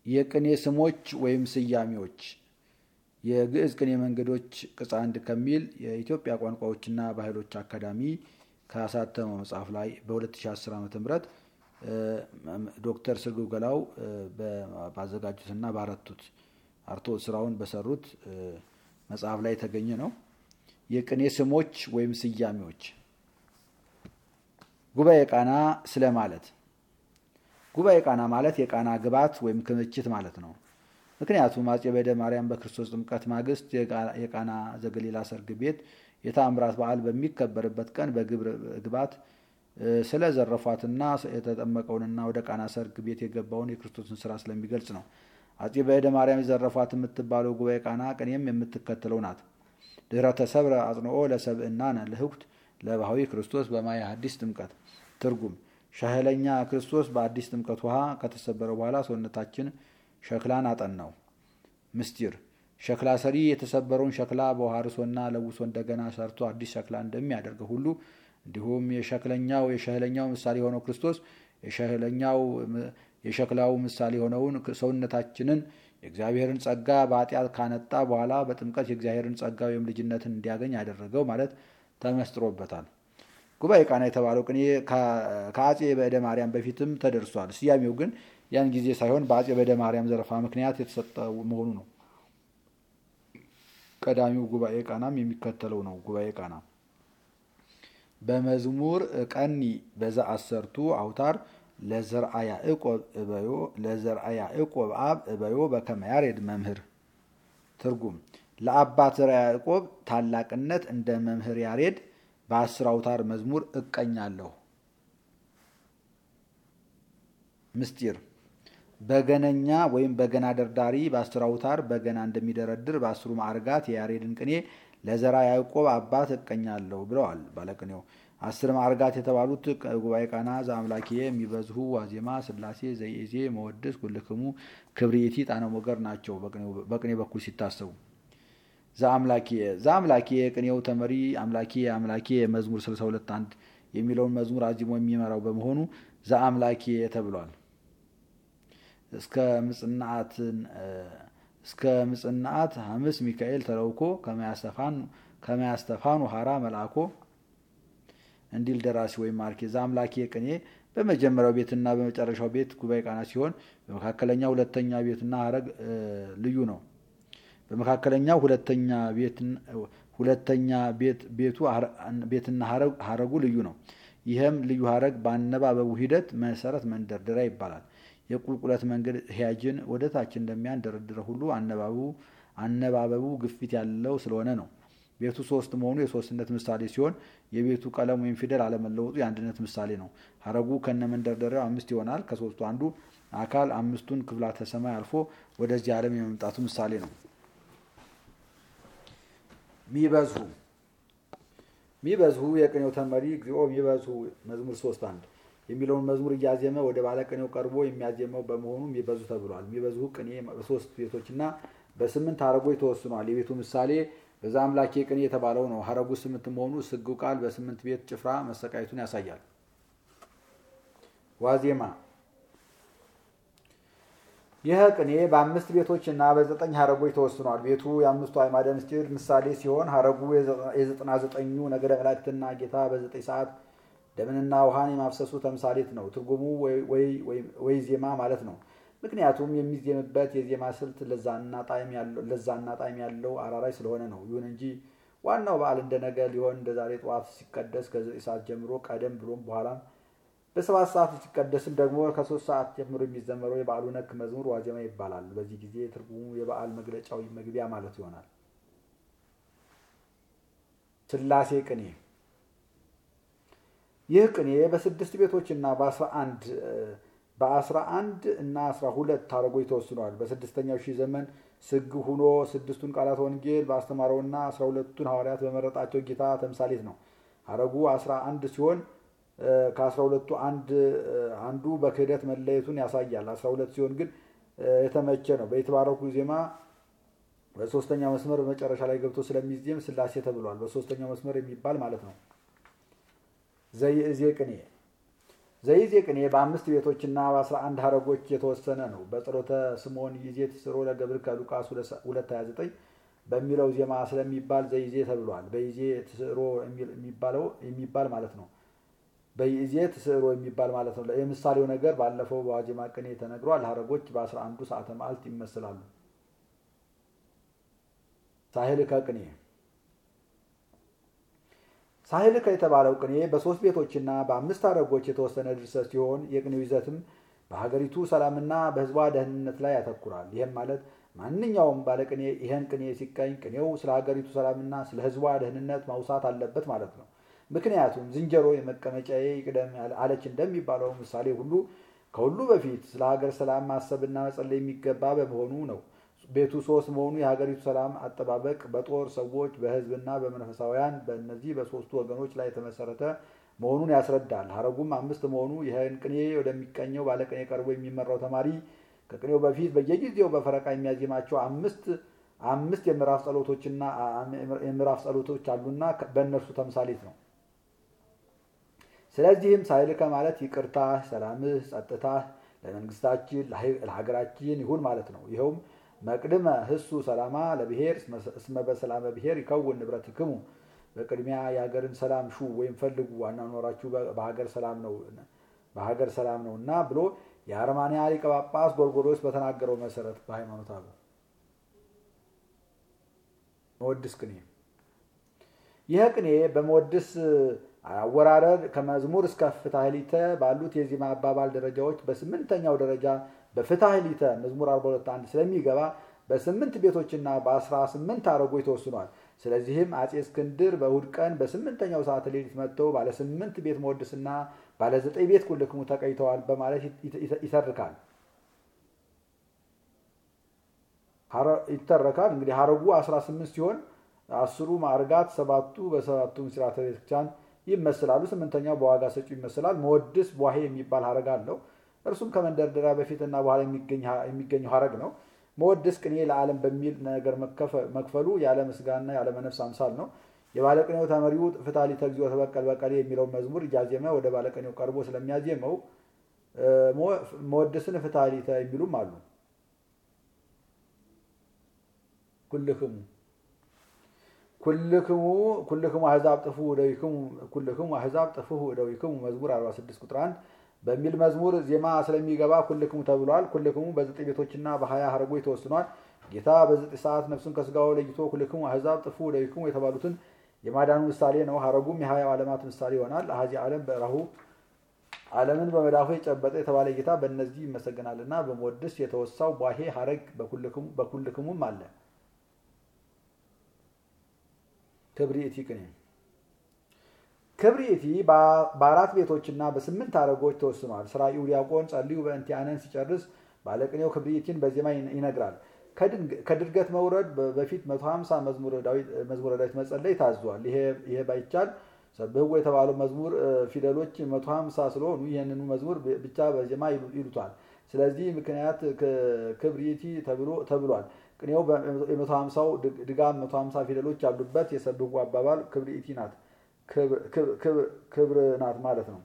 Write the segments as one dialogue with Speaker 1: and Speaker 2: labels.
Speaker 1: የቅኔ ስሞች ወይም ስያሜዎች የግዕዝ ቅኔ መንገዶች ቅጽ አንድ ከሚል የኢትዮጵያ ቋንቋዎችና ባህሎች አካዳሚ ካሳተመው መጽሐፍ ላይ በ2010 ዓ ም ዶክተር ስርጉ ገላው ባዘጋጁትና ባረቱት አርትዖት ስራውን በሰሩት መጽሐፍ ላይ የተገኘ ነው። የቅኔ ስሞች ወይም ስያሜዎች ጉባኤ ቃና ስለ ማለት ጉባኤ ቃና ማለት የቃና ግባት ወይም ክምችት ማለት ነው። ምክንያቱም አጼ በደ ማርያም በክርስቶስ ጥምቀት ማግስት የቃና ዘገሊላ ሰርግ ቤት የተአምራት በዓል በሚከበርበት ቀን በግብር ግባት ስለዘረፏትና የተጠመቀውንና ወደ ቃና ሰርግ ቤት የገባውን የክርስቶስን ስራ ስለሚገልጽ ነው። አጼ በደ ማርያም የዘረፏት የምትባለው ጉባኤ ቃና ቅኔም የምትከተለው ናት። ድህረ ተሰብረ አጽንኦ ለሰብእናነ ለህኩት ለባህዊ ክርስቶስ በማየ ሐዲስ ጥምቀት ትርጉም ሻህለኛ ክርስቶስ በአዲስ ጥምቀት ውሃ ከተሰበረ በኋላ ሰውነታችን ሸክላን አጠናው። ምስጢር ሸክላ ሰሪ የተሰበረውን ሸክላ በውሃ ርሶና ለውሶ እንደገና ሰርቶ አዲስ ሸክላ እንደሚያደርገው ሁሉ እንዲሁም የሸክለኛው የሸህለኛው ምሳሌ የሆነው ክርስቶስ የሸክላው ምሳሌ የሆነውን ሰውነታችንን የእግዚአብሔርን ጸጋ በኃጢአት ካነጣ በኋላ በጥምቀት የእግዚአብሔርን ጸጋ ወይም ልጅነትን እንዲያገኝ ያደረገው ማለት ተመስጥሮበታል። ጉባኤ ቃና የተባለው ቅኔ ከአጼ በእደ ማርያም በፊትም ተደርሷል። ስያሜው ግን ያን ጊዜ ሳይሆን በአጼ በእደ ማርያም ዘረፋ ምክንያት የተሰጠ መሆኑ ነው። ቀዳሚው ጉባኤ ቃናም የሚከተለው ነው። ጉባኤ ቃና በመዝሙር ቀኒ በዛ አሰርቱ አውታር ለዘርአ ያዕቆብ እበዮ ለዘርአ ያዕቆብ አብ እበዮ በከመ ያሬድ መምህር። ትርጉም ለአባት ዘርአ ያዕቆብ ታላቅነት እንደ መምህር ያሬድ በአስር አውታር መዝሙር እቀኛለሁ። ምስጢር በገነኛ ወይም በገና ደርዳሪ በአስር አውታር በገና እንደሚደረድር በአስሩ ማዕርጋት የያሬድን ቅኔ ለዘራ ያዕቆብ አባት እቀኛለሁ ብለዋል ባለቅኔው። አስር ማዕርጋት የተባሉት ጉባኤ ቃና ዘአምላኪየ የሚበዝሁ ዋዜማ ስላሴ ዘይዜ መወድስ ኩልክሙ ክብሪቲ ጣነ ሞገር ናቸው በቅኔ በኩል ሲታሰቡ። ዘአምላኪየ ዘአምላኪየ ቅኔው ተመሪ አምላኪየ አምላኪየ መዝሙር 62 አንድ የሚለውን መዝሙር አዚሞ የሚመራው በመሆኑ ዘአምላኪየ ተብሏል። እስከ ምጽናአትን እስከ ምጽናአት ሐምስ ሚካኤል ተለውኮ ከመያስተፋኑ ሀራ መልአኮ እንዲል ደራሲ ወይም ማርኬ ዘአምላኬ ቅኔ በመጀመሪያው ቤትና በመጨረሻው ቤት ጉባኤ ቃና ሲሆን በመካከለኛ ሁለተኛ ቤትና ሀረግ ልዩ ነው። በመካከለኛው ሁለተኛ ሁለተኛ ቤቱ ቤትና ሀረጉ ልዩ ነው። ይህም ልዩ ሀረግ በአነባበቡ ሂደት መሰረት መንደርደሪያ ይባላል። የቁልቁለት መንገድ ህያጅን ወደ ታች እንደሚያንደረድረው ሁሉ አነባበቡ ግፊት ያለው ስለሆነ ነው። ቤቱ ሶስት መሆኑ የሶስትነት ምሳሌ ሲሆን የቤቱ ቀለም ወይም ፊደል አለመለወጡ የአንድነት ምሳሌ ነው። ሀረጉ ከነ መንደርደሪያው አምስት ይሆናል። ከሶስቱ አንዱ አካል አምስቱን ክፍላተ ሰማይ አልፎ ወደዚህ ዓለም የመምጣቱ ምሳሌ ነው። ሚበዝሁ ሚበዝሁ የቅኔው ተመሪ እግዚኦ ሚበዝሁ መዝሙር ሶስት አንድ የሚለውን መዝሙር እያዜመ ወደ ባለቅኔው ቀርቦ የሚያዜመው በመሆኑ ሚበዙ ተብሏል። ሚበዝሁ ቅኔ በሶስት ቤቶችና በስምንት ሀረጎች ተወስኗል። የቤቱ ምሳሌ በዛ አምላኬ ቅኔ የተባለው ነው። ሀረጉ ስምንት መሆኑ ስግው ቃል በስምንት ቤት ጭፍራ መሰቃየቱን ያሳያል። ዋዜማ ይህ ቅኔ በአምስት ቤቶች እና በዘጠኝ ሀረጎች ተወስኗል። ቤቱ የአምስቱ አዕማደ ምስጢር ምሳሌ ሲሆን ሀረጉ የዘጠና ዘጠኙ ነገደ መላእክትና ጌታ በዘጠኝ ሰዓት ደምንና ውሃን የማፍሰሱ ተምሳሌት ነው። ትርጉሙ ወይ ዜማ ማለት ነው። ምክንያቱም የሚዜምበት የዜማ ስልት ለዛና ጣዕም ያለው አራራይ ስለሆነ ነው። ይሁን እንጂ ዋናው በዓል እንደ ነገ ሊሆን እንደ ዛሬ ጠዋት ሲቀደስ ከዘጠኝ ሰዓት ጀምሮ ቀደም ብሎም በኋላም በሰባት ሰዓት ሲቀደስም ደግሞ ከሶስት ሰዓት ጀምሮ የሚዘመረው የበዓሉ ነክ መዝሙር ዋዜማ ይባላል። በዚህ ጊዜ ትርጉሙ የበዓል መግለጫዊ መግቢያ ማለት ይሆናል። ስላሴ ቅኔ ይህ ቅኔ በስድስት ቤቶች እና በአስራ አንድ በአስራ አንድ እና አስራ ሁለት ሀረጎች ተወስኗል። በስድስተኛው ሺህ ዘመን ስግ ሁኖ ስድስቱን ቃላት ወንጌል ባስተማረውና አስራ ሁለቱን ሐዋርያት በመረጣቸው ጌታ ተምሳሌት ነው። ሀረጉ አስራ አንድ ሲሆን ከአስራ ሁለቱ አንዱ በክህደት መለየቱን ያሳያል። አስራ ሁለት ሲሆን ግን የተመቸ ነው። በየተባረኩ ዜማ በሶስተኛው መስመር በመጨረሻ ላይ ገብቶ ስለሚዜም ስላሴ ተብሏል። በሶስተኛው መስመር የሚባል ማለት ነው። ዘይእዜ ቅኔ ዘይዜ ቅኔ በአምስት ቤቶችና በአስራ አንድ ሀረጎች የተወሰነ ነው። በጸሎተ ስምዖን ይዜ ትስሮ ለገብር ከሉቃስ 229 በሚለው ዜማ ስለሚባል ዘይዜ ተብሏል። በይዜ ትስሮ የሚባል ማለት ነው። በይዜ ትስሮ የሚባል ማለት ነው። የምሳሌው ነገር ባለፈው በዋዜማ ቅኔ ተነግሯል። ሀረጎች በአስራ አንዱ ሰዓተ መዓልት ይመስላሉ። ሳህልከ ቅኔ ሳህልከ የተባለው ቅኔ በሶስት ቤቶችና በአምስት ሀረጎች የተወሰነ ድርሰት ሲሆን የቅኔው ይዘትም በሀገሪቱ ሰላምና በሕዝቧ ደህንነት ላይ ያተኩራል። ይህም ማለት ማንኛውም ባለቅኔ ይህን ቅኔ ሲቀኝ ቅኔው ስለ ሀገሪቱ ሰላምና ስለ ሕዝቧ ደህንነት ማውሳት አለበት ማለት ነው። ምክንያቱም ዝንጀሮ የመቀመጫዬ ይቅደም አለች እንደሚባለው ምሳሌ ሁሉ ከሁሉ በፊት ስለ ሀገር ሰላም ማሰብና መጸለይ የሚገባ በመሆኑ ነው። ቤቱ ሶስት መሆኑ የሀገሪቱ ሰላም አጠባበቅ በጦር ሰዎች፣ በህዝብና በመንፈሳውያን በእነዚህ በሶስቱ ወገኖች ላይ የተመሰረተ መሆኑን ያስረዳል። ሀረጉም አምስት መሆኑ ይህን ቅኔ ወደሚቀኘው ባለቅኔ ቀርቦ የሚመራው ተማሪ ከቅኔው በፊት በየጊዜው በፈረቃ የሚያዜማቸው አምስት አምስት የምዕራፍ ጸሎቶችና የምዕራፍ ጸሎቶች አሉና በእነርሱ ተምሳሌት ነው። ስለዚህም ሳይልከ ማለት ይቅርታ፣ ሰላምህ፣ ጸጥታህ ለመንግስታችን ለሀገራችን ይሁን ማለት ነው። ይኸውም መቅድመ ህሱ ሰላማ ለብሔር እስመ በሰላመ ብሔር ይከውን ንብረትክሙ በቅድሚያ የሀገርን ሰላም ሹ ወይም ፈልጉ አኗኗራችሁ በሀገር ሰላም ነው በሀገር ሰላም ነው እና ብሎ የአርማንያ ሊቀ ጳጳስ ጎርጎርዮስ በተናገረው መሰረት በሃይማኖት አበው መወድስ ቅኔ ይህ ቅኔ በመወድስ አወራረድ ከመዝሙር እስከ ፍታህሊተ ባሉት የዜማ አባባል ደረጃዎች በስምንተኛው ደረጃ በፍታህሊተ መዝሙር 42 አንድ ስለሚገባ በስምንት ቤቶችና በአስራ ስምንት ሀረጎች ተወስኗል። ስለዚህም አጼ እስክንድር በእሑድ ቀን በስምንተኛው ሰዓት ሌሊት መጥተው ባለ ስምንት ቤት መወድስና ባለ ዘጠኝ ቤት ኩልክሙ ተቀይተዋል በማለት ይተርካል ይተረካል። እንግዲህ ሀረጉ 18 ሲሆን አስሩ ማዕርጋት ሰባቱ በሰባቱ ምስራተ ቤተክርስቲያን ይመስላሉ። ስምንተኛው በዋጋ ሰጪው ይመስላል። መወድስ ቧሄ የሚባል ሀረግ አለው። እርሱም ከመንደርደሪያ በፊትና በኋላ የሚገኘው ሀረግ ነው። መወድስ ቅኔ ለዓለም በሚል ነገር መክፈሉ ያለ ምስጋና ያለ መነፍስ አምሳል ነው። የባለቅኔው ተመሪው ፍታሊተ እግዚኦ ተበቀል በቀሌ የሚለው መዝሙር እያዜመ ወደ ባለቅኔው ቀርቦ ስለሚያዜመው መወድስን ፍታሊተ የሚሉም አሉ። ኩልክሙ ኩልክሙ ኩልክሙ አሕዛብ ጥፉ እደዊክሙ ኩልክሙ አሕዛብ ጥፉ እደዊክሙ መዝሙር 46 ቁጥር 1 በሚል መዝሙር ዜማ ስለሚገባ ኩልክሙ ተብሏል። ኩልክሙ በዘጠኝ ቤቶችና በሀያ ሀረጎች ተወስኗል። ጌታ በዘጠኝ ሰዓት ነፍሱን ከስጋው ለይቶ ኩልክሙ አሕዛብ ጥፉ እደዊክሙ የተባሉትን የማዳኑ ምሳሌ ነው። ሀረጉም የሀያው ዓለማት ምሳሌ ይሆናል። አሐዚ ዓለም በራሁ ዓለምን በመዳፉ የጨበጠ የተባለ ጌታ በእነዚህ ይመሰገናልና በመወድስ የተወሳው ቧሄ ሀረግ በኩልክሙም አለ። ክብሪቲ ቅኔ ክብሪቲ በአራት ቤቶችና በስምንት ሀረጎች ተወስኗል። ስራዩ ዲያቆን ጸልዩ በእንቲአነን ሲጨርስ ባለቅኔው ክብሪቲን በዜማ ይነግራል። ከድርገት መውረድ በፊት 150 መዝሙረ ዳዊት መጸለይ ታዟል። ይሄ ባይቻል ሰብህዎ የተባለው መዝሙር ፊደሎች 150 ስለሆኑ ይህንኑ መዝሙር ብቻ በዜማ ይሉታል። ስለዚህ ምክንያት ክብሪቲ ተብሏል። ቅኔው የ150ው ድጋም 150 ፊደሎች ያሉበት የሰብህዎ አባባል ክብሪቲ ናት ክብር ናት ማለት ነው።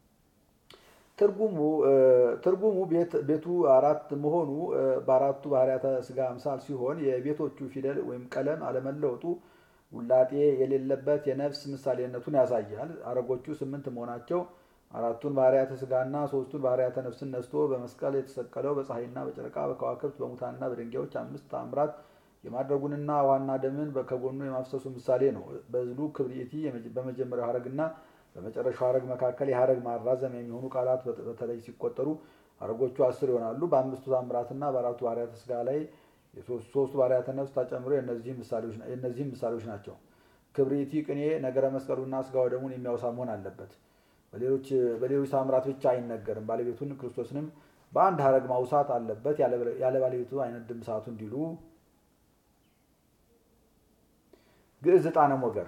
Speaker 1: ትርጉሙ ቤቱ አራት መሆኑ በአራቱ ባህርያተ ስጋ አምሳል ሲሆን የቤቶቹ ፊደል ወይም ቀለም አለመለወጡ ውላጤ የሌለበት የነፍስ ምሳሌነቱን ያሳያል። አረጎቹ ስምንት መሆናቸው አራቱን ባህርያተ ስጋና ሶስቱን ባህርያተ ነፍስን ነስቶ በመስቀል የተሰቀለው በፀሐይና በጨረቃ በከዋክብት በሙታንና በድንጋዮች አምስት ታምራት የማድረጉንና ዋና ደምን ከጎኑ የማፍሰሱ ምሳሌ ነው። በዝሉ ክብሪቲ በመጀመሪያው ሀረግና በመጨረሻው ሀረግ መካከል የሀረግ ማራዘም የሚሆኑ ቃላት በተለይ ሲቆጠሩ ሀረጎቹ አስር ይሆናሉ። በአምስቱ ታምራትና በአራቱ ባህርያተ ስጋ ላይ ሶስቱ ባህርያተ ነፍስ ተጨምሮ የእነዚህም ምሳሌዎች ናቸው። ክብሪቲ ቅኔ ነገረ መስቀሉና ስጋ ወደሙን የሚያወሳ መሆን አለበት። በሌሎች ታምራት ብቻ አይነገርም። ባለቤቱን ክርስቶስንም በአንድ ሀረግ ማውሳት አለበት። ያለ ባለቤቱ አይነድም እሳቱ እንዲሉ ግዕዝ ዕጣነ ሞገር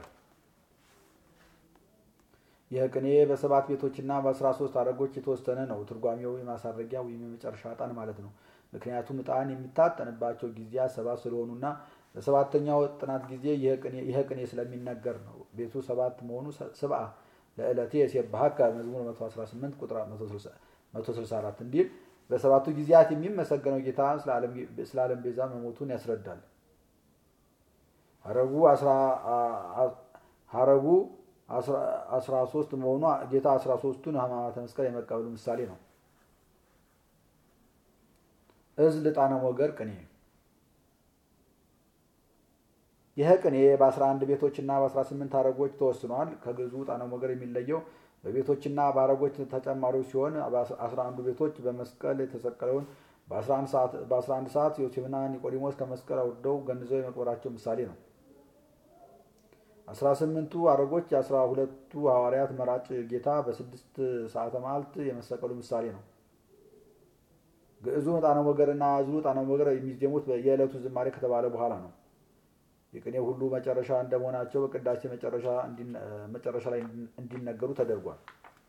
Speaker 1: ይህ ቅኔ በሰባት ቤቶችና በአስራ ሶስት ሀረጎች የተወሰነ ነው። ትርጓሜው የማሳረጊያ ወይም የመጨረሻ ዕጣን ማለት ነው። ምክንያቱም ዕጣን የሚታጠንባቸው ጊዜያት ሰባት ስለሆኑና በሰባተኛው ጥናት ጊዜ ይህ ቅኔ ስለሚነገር ነው። ቤቱ ሰባት መሆኑ ስብአ ለዕለቴ የሴባሃከ መዝሙር 118 ቁጥር 164 እንዲል በሰባቱ ጊዜያት የሚመሰገነው ጌታ ስለ ዓለም ቤዛ መሞቱን ያስረዳል። ሀረጉ ሀረጉ አስራ ሶስት መሆኑ ጌታ አስራ ሶስቱን ሕማማተ መስቀል የመቀበሉ ምሳሌ ነው። እዝል ዕጣነ ሞገር ቅኔ ይህ ቅኔ በ11 ቤቶችና በ18 ሀረጎች ተወስኗል። ከግዕዙ ዕጣነ ሞገር የሚለየው በቤቶችና በሀረጎች ተጨማሪዎች ሲሆን በ11 ቤቶች በመስቀል የተሰቀለውን በ11 ሰዓት ዮሴፍና ኒቆዲሞስ ከመስቀል አውርደው ገንዘው የመቅበራቸው ምሳሌ ነው። 18ቱ ሀረጎች የአስራ ሁለቱ ሐዋርያት መራጭ ጌታ በስድስት ሰዓተ መዓልት የመሰቀሉ ምሳሌ ነው። ግዕዙ ዕጣነ ሞገርና እዝሉ ዕጣነ ሞገር የሚዜሙት የዕለቱ ዝማሬ ከተባለ በኋላ ነው። የቅኔ ሁሉ መጨረሻ እንደመሆናቸው በቅዳሴ መጨረሻ ላይ እንዲነገሩ ተደርጓል።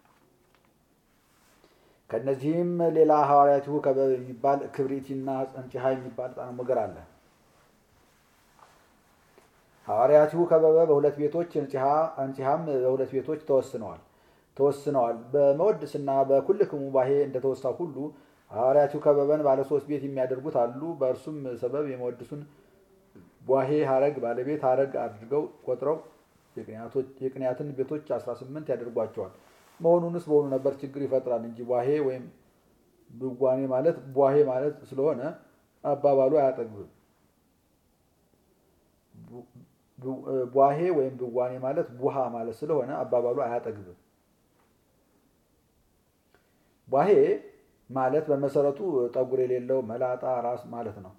Speaker 1: ከእነዚህም ሌላ ሐዋርያቲሁ ከበብ የሚባል ክብሪቲና እንጭሃ የሚባል ዕጣነ ሞገር አለ። ሐዋርያቲሁ ከበበ በሁለት ቤቶች እንጭሃም በሁለት ቤቶች ተወስነዋል ተወስነዋል። በመወድስና በኩልክሙ ባሄ እንደተወሳው ሁሉ ሐዋርያቲሁ ከበበን ባለ ሶስት ቤት የሚያደርጉት አሉ። በእርሱም ሰበብ የመወድሱን ቧሄ ሀረግ ባለቤት ሀረግ አድርገው ቆጥረው የቅንያትን ቤቶች 18 ያደርጓቸዋል። መሆኑንስ በሆኑ ነበር ችግር ይፈጥራል እንጂ ቧሄ ወይም ብጓኔ ማለት ቧሄ ማለት ስለሆነ አባባሉ አያጠግብም። ቧሄ ወይም ብጓኔ ማለት ቡሃ ማለት ስለሆነ አባባሉ አያጠግብም። ቧሄ ማለት በመሰረቱ ጠጉር የሌለው መላጣ ራስ ማለት ነው።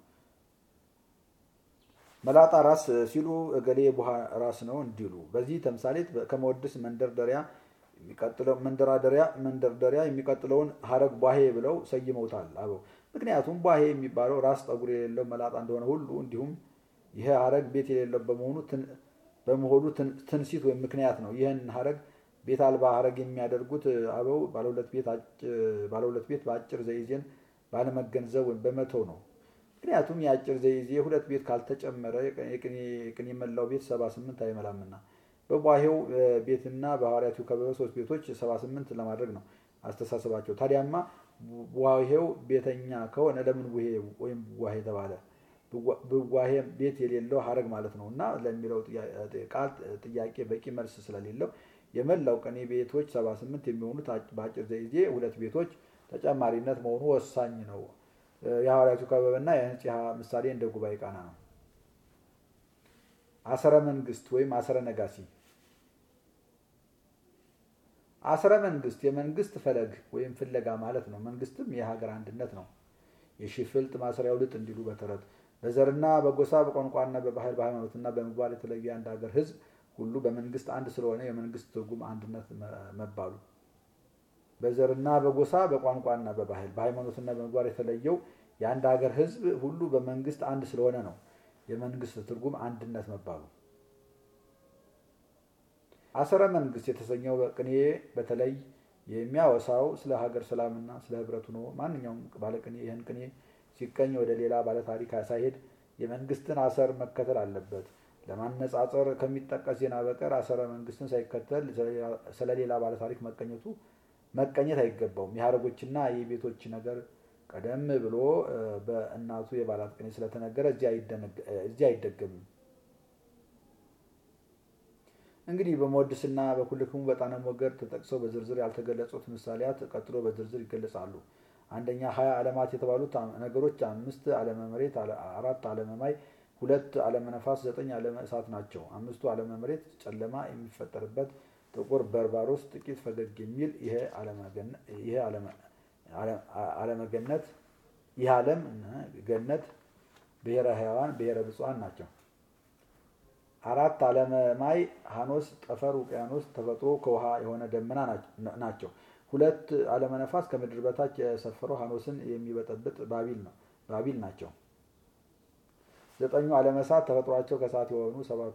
Speaker 1: መላጣ ራስ ሲሉ እገሌ ቡሃ ራስ ነው እንዲሉ። በዚህ ተምሳሌት ከመወድስ መንደርደሪያ መንደራደሪያ መንደርደሪያ የሚቀጥለውን ሀረግ ቧሄ ብለው ሰይመውታል አበው። ምክንያቱም ቧሄ የሚባለው ራስ ጠጉር የሌለው መላጣ እንደሆነ ሁሉ እንዲሁም ይህ ሀረግ ቤት የሌለው በመሆኑ በመሆኑ ትንሲት ወይም ምክንያት ነው። ይህን ሀረግ ቤት አልባ ሀረግ የሚያደርጉት አበው ባለሁለት ቤት በአጭር ዘይዜን ባለመገንዘብ ወይም በመተው ነው። ምክንያቱም የአጭር ዘይዜ ሁለት ቤት ካልተጨመረ የቅኔ መላው ቤት ሰባ ስምንት አይመላምና በቧሄው ቤትና በሐዋርያቱ ከበበ ሶስት ቤቶች ሰባ ስምንት ለማድረግ ነው አስተሳሰባቸው። ታዲያማ ቧሄው ቤተኛ ከሆነ ለምን ቡሄ ወይም ቧሄ ተባለ? ብዋሄ ቤት የሌለው ሀረግ ማለት ነው እና ለሚለው ቃል ጥያቄ በቂ መልስ ስለሌለው የመላው ቅኔ ቤቶች ሰባ ስምንት የሚሆኑት በአጭር ዘይዜ ሁለት ቤቶች ተጨማሪነት መሆኑ ወሳኝ ነው። የሐዋርያቱ ከበበና የህንጽሐ ምሳሌ እንደ ጉባኤ ቃና ነው። አሰረ መንግስት ወይም አሰረ ነጋሲ። አሰረ መንግስት የመንግስት ፈለግ ወይም ፍለጋ ማለት ነው። መንግስትም የሀገር አንድነት ነው። የሺፍልጥ ማሰሪያው ልጥ እንዲሉ በተረት በዘርና በጎሳ በቋንቋና በባህል በሃይማኖትና በምግባር የተለየ አንድ ሀገር ህዝብ ሁሉ በመንግስት አንድ ስለሆነ የመንግስት ትርጉም አንድነት መባሉ በዘርና በጎሳ በቋንቋና በባህል በሃይማኖትና በምግባር የተለየው የአንድ ሀገር ህዝብ ሁሉ በመንግስት አንድ ስለሆነ ነው የመንግስት ትርጉም አንድነት መባሉ። አሰረ መንግስት የተሰኘው ቅኔ በተለይ የሚያወሳው ስለ ሀገር ሰላምና ስለ ህብረቱ ነው። ማንኛውም ባለቅኔ ይህን ቅኔ ሲቀኝ ወደ ሌላ ባለታሪክ ሳይሄድ የመንግስትን አሰር መከተል አለበት። ለማነጻጸር ከሚጠቀስ ዜና በቀር አሰረ መንግስትን ሳይከተል ስለሌላ ባለታሪክ መቀኘቱ መቀኘት አይገባውም። የሀረጎችና የቤቶች ነገር ቀደም ብሎ በእናቱ የባላት ቅኔ ስለተነገረ እዚህ አይደገምም። እንግዲህ በመወድስና በኩልክሙ በጣነ ሞገር ተጠቅሰው በዝርዝር ያልተገለጹት ምሳሌያት ቀጥሎ በዝርዝር ይገለጻሉ። አንደኛ ሀያ ዓለማት የተባሉት ነገሮች አምስት ዓለመ መሬት፣ አራት ዓለመ ማይ፣ ሁለት ዓለመ ነፋስ፣ ዘጠኝ ዓለመ እሳት ናቸው። አምስቱ ዓለመ መሬት ጨለማ የሚፈጠርበት ጥቁር በርባሮስ ጥቂት ፈገግ የሚል ይሄ ዓለመ ገነት ይህ ዓለም ገነት ብሔረ ሕያዋን ብሔረ ብፁዓን ናቸው። አራት ዓለመ ማይ ሐኖስ ጠፈር ውቅያኖስ ተፈጥሮ ከውሃ የሆነ ደመና ናቸው። ሁለት ዓለመ ነፋስ ከምድር በታች የሰፈረው ሐኖስን የሚበጠብጥ ባቢል ናቸው። ዘጠኙ ዓለመ እሳት ተፈጥሯቸው ከእሳት የሆኑ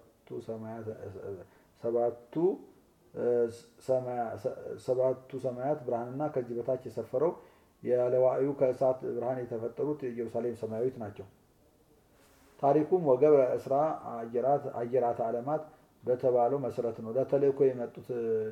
Speaker 1: ሰባቱ ሰማያት ብርሃንና ከዚህ በታች የሰፈረው ያለዋዩ ከእሳት ብርሃን የተፈጠሩት ኢየሩሳሌም ሰማያዊት ናቸው። ታሪኩም ወገብረ እስራ አየራተ ዓለማት በተባለው መሰረት ነው። ለተልእኮ የመጡት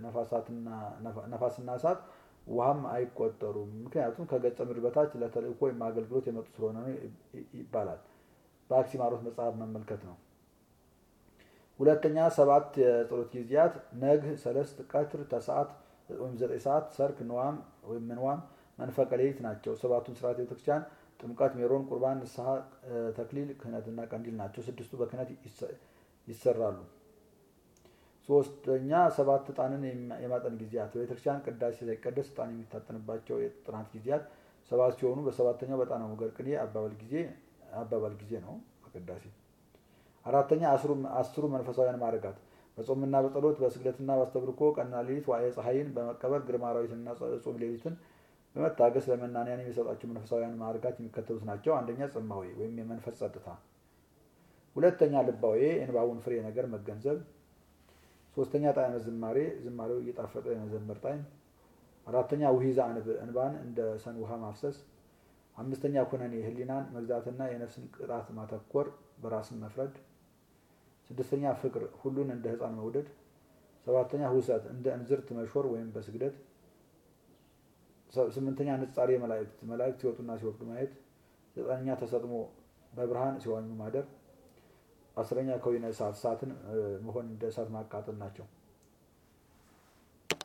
Speaker 1: ነፋስና እሳት ውሃም አይቆጠሩም። ምክንያቱም ከገጸ ምድር በታች ለተልእኮ ወይም አገልግሎት የመጡ ስለሆነ ነው ይባላል። በአክሲማሮስ መጽሐፍ መመልከት ነው። ሁለተኛ ሰባት የጸሎት ጊዜያት ነግህ፣ ሰለስት፣ ቀትር፣ ተሰዓት ወይም ዘጠኝ ሰዓት፣ ሰርክ፣ ንዋም ወይም ምንዋም፣ መንፈቀ ሌሊት ናቸው። ሰባቱን ስርዓት ቤተክርስቲያን ጥምቀት፣ ሜሮን፣ ቁርባን፣ ንስሐ፣ ተክሊል፣ ክህነትና ቀንዲል ናቸው። ስድስቱ በክህነት ይሰራሉ። ሶስተኛ ሰባት ዕጣንን የማጠን ጊዜያት በቤተክርስቲያን ቅዳሴ ሳይቀደስ ዕጣን የሚታጠንባቸው የጥናት ጊዜያት ሰባት ሲሆኑ በሰባተኛው በዕጣነ ሞገር ቅኔ አባባል ጊዜ አባባል ጊዜ ነው በቅዳሴ አራተኛ አስሩ መንፈሳውያን ማዕርጋት በጾምና በጸሎት በስግደትና በአስተብርኮ ቀንና ሌሊት ዋዕየ ፀሐይን በመቀበር ግርማ አራዊትንና ጾም ሌሊትን በመታገስ ለመናንያን የሚሰጣቸው መንፈሳውያን ማዕርጋት የሚከተሉት ናቸው። አንደኛ ጽማዌ ወይም የመንፈስ ጸጥታ፣ ሁለተኛ ልባዌ የንባቡን ፍሬ ነገር መገንዘብ፣ ሶስተኛ ጣዕመ ዝማሬ ዝማሬው እየጣፈጠ የመዘመር ጣዕም፣ አራተኛ ውሂዛ እንባን እንደ ሰን ውሃ ማፍሰስ፣ አምስተኛ ኩነኔ ህሊናን መግዛትና የነፍስን ቅጣት ማተኮር በራስን መፍረድ ስድስተኛ ፍቅር ሁሉን እንደ ህፃን መውደድ። ሰባተኛ ሁሰት እንደ እንዝርት መሾር ወይም በስግደት። ስምንተኛ ንጻሬ መላእክት መላእክት ሲወጡና ሲወርዱ ማየት። ዘጠነኛ ተሰጥሞ በብርሃን ሲዋኙ ማደር። አስረኛ ከዊነ እሳት እሳትን መሆን እንደ እሳት ማቃጠል ናቸው።